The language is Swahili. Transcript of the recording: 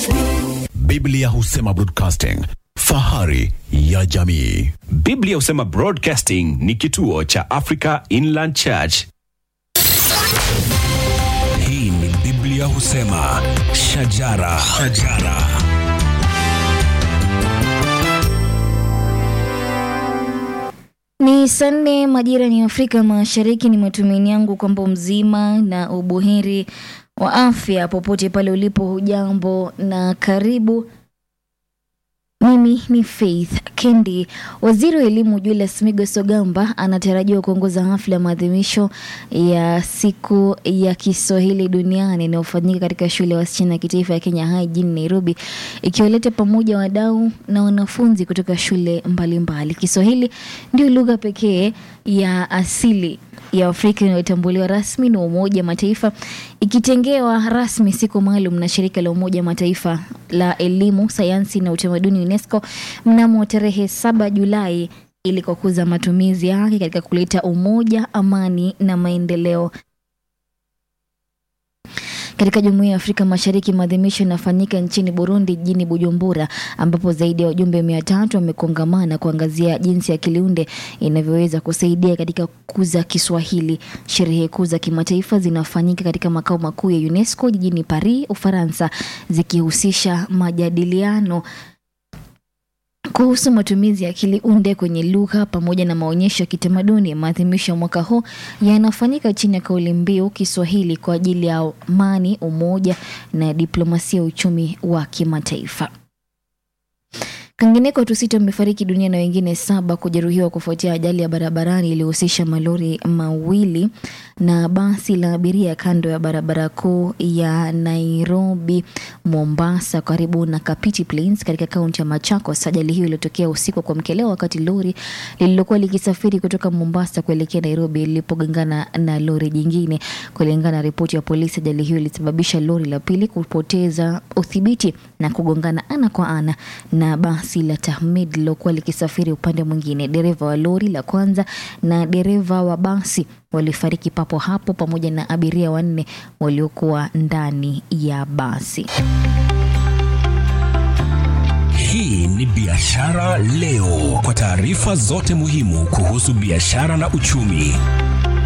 Biblia husema broadcasting, fahari ya jamii. Biblia husema Broadcasting ni kituo cha Africa Inland Church. Hii ni Biblia husema shajara, shajara. Ni saa nne majira ni Afrika Mashariki. Ni matumaini yangu kwamba mzima na ubuheri wa afya popote pale ulipo. Hujambo na karibu. Mimi ni Faith Kendi. Waziri wa elimu Julius Migos Ogamba anatarajiwa kuongoza hafla ya maadhimisho ya siku ya Kiswahili duniani inayofanyika katika shule ya wasichana ya kitaifa ya Kenya High jijini Nairobi, ikiwaleta pamoja wadau na wanafunzi kutoka shule mbalimbali mbali. Kiswahili ndio lugha pekee ya asili ya Afrika inayotambuliwa rasmi na Umoja wa Mataifa ikitengewa rasmi siku maalum na shirika la Umoja wa Mataifa la elimu, sayansi na utamaduni UNESCO mnamo tarehe saba Julai ili kukuza matumizi yake katika kuleta umoja, amani na maendeleo katika jumuiya ya Afrika Mashariki. Maadhimisho yanafanyika nchini Burundi, jijini Bujumbura, ambapo zaidi ya wajumbe mia tatu wamekongamana kuangazia jinsi akili unde inavyoweza kusaidia katika kukuza Kiswahili. Sherehe kuu za kimataifa zinafanyika katika makao makuu ya UNESCO jijini Paris, Ufaransa, zikihusisha majadiliano kuhusu matumizi ya akili unde kwenye lugha pamoja na maonyesho ya kitamaduni. Maadhimisho ya mwaka huu yanafanyika chini ya kauli mbiu Kiswahili kwa ajili ya amani, umoja na diplomasia ya uchumi wa kimataifa. Kwingineko, watu sita wamefariki dunia na wengine saba kujeruhiwa kufuatia ajali ya barabarani iliyohusisha malori mawili na basi la abiria kando ya barabara kuu ya Nairobi Mombasa, karibu na Kapiti Plains katika kaunti ya Machakos. Ajali hiyo iliyotokea usiku wa kuamkia leo wakati lori lililokuwa likisafiri kutoka Mombasa kuelekea Nairobi lilipogongana na lori jingine. Kulingana na ripoti ya polisi, ajali hiyo ilisababisha lori la pili kupoteza udhibiti na kugongana ana kwa ana na basi la Tahmid lilokuwa likisafiri upande mwingine. Dereva wa lori la kwanza na dereva wa basi walifariki papo hapo pamoja na abiria wanne waliokuwa ndani ya basi. Hii ni Biashara Leo, kwa taarifa zote muhimu kuhusu biashara na uchumi.